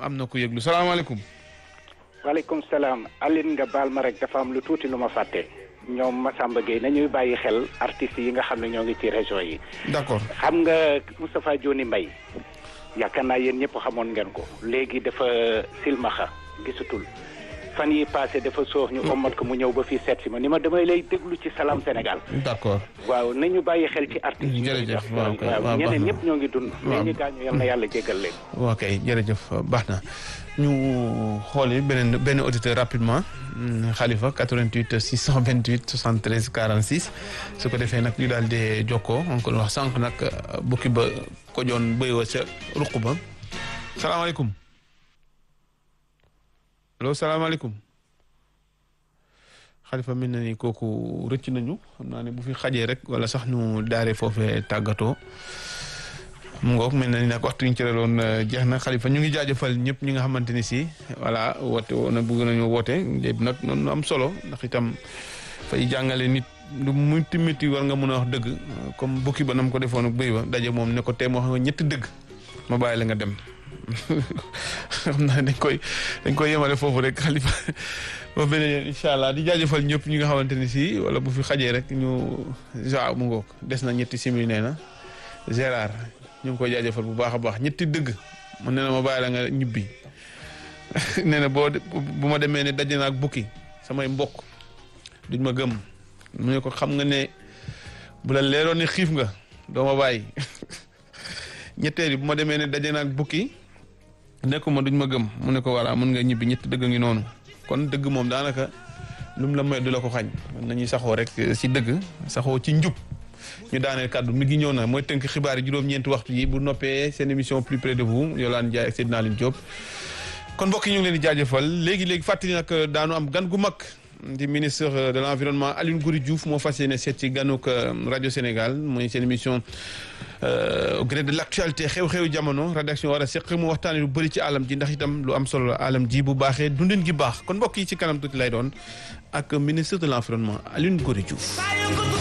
am na ku yëglu salaamaaleykum. waaleykum salaam Aline nga baal ma rek dafa am lu tuuti lu ma fàtte ñoom Massamba Gueye nañuy bàyyi xel artistes yi nga xam ne ñoo ngi ci région yi. d'accord xam nga Moustapha Dioni Mbaye yaakaar naa yéen ñëpp xamoon ngeen ko léegi dafa silmaxa gisatul fan yi passé dafa soox ñu ommat ko mu ñëw ba fii seet si ma ni ma damay lay déglu ci Salam Sénégal. d'accord waaw nañu bàyyi xel ci artistes yi. jërëjëf waaw kay waaw ñeneen ñëpp ñoo ngi dund. mais ñi gaañu yal na yàlla jéggal leen. ok jërëjëf baax na ñu xooli beneen benn auditeur rapidement Khalifa 88 628 73 46 su ko defee nag ñu daal di jokkoo encore wax sànq nag bukki ba ko joon bëy wa ca ruq ba salaamaaleykum allo salaamaaleykum Khalifa mel na ni kooku rëcc nañu xam naa ne bu fi xajee rek wala sax ñu daaree foofee tàggatoo mu ngoog mel na ni nag waxtu ñu ci reloon jeex na Khalifa ñu ngi jaajëfal ñëpp ñi nga xamante ni si voilà woote woon bëgg nañu woote léegi nag noonu am solo ndax itam fay jàngale nit lu muti miti war nga mën a wax dëgg comme bukki ba nam ko defoon ak bëy ba daje moom ne ko tee moo xam nga ñetti dëgg ma bàyyi la nga dem xam naa dañ koy dañ koy yemale foofu rek Khalifa ba beneen yoon incha allah di jaajëfal ñëpp ñi nga xamante ni si wala bu fi xajee rek ñu ja mu ngoog des na ñetti simili nee na Gérard ñu ngi koy jaajëfal bu baax a baax ñetti dëgg mu ne na ma bàyyi la nga ñibbi nee na boo bu ma demee ne daje na ak bukki samay mbokk duñ ma gëm mu ne ko xam nga ne bu la leeroon ne xiif nga doo ma bàyyi ñetteel yi bu ma demee ne daje na ak bukki nekkuma duñ ma gëm mu ne ko voilà mun nga ñibbi ñetti dëgg ngi noonu kon dëgg moom daanaka lu mu la may du la ko xañ nañuy saxoo rek si dëgg saxoo ci njub ñu daaneel kàddu mi ngi ñëw na mooy tënk xibaar yi juróom-ñeenti waxtu yi bu noppee seen émission plus près de vous Yolande Ndiaye ak Seydina Aline Diop kon mbokk yi ñu ngi leen di jaajëfal léegi léegi fàttali nag daanu am gan gu mag di ministre de l' environnement Aline Goury Diouf moo fas yéene seet ci ganuk rajo Sénégal mooy seen émission au gré de l' actualité xew-xewu jamono rédaction war a seq mu waxtaanee lu bëri ci alam ji ndax itam lu am solo la alam ji bu baaxee dundin gi baax kon mbokk yi ci kanam tuuti lay doon ak ministre de l' environnement Aline Goury Diouf.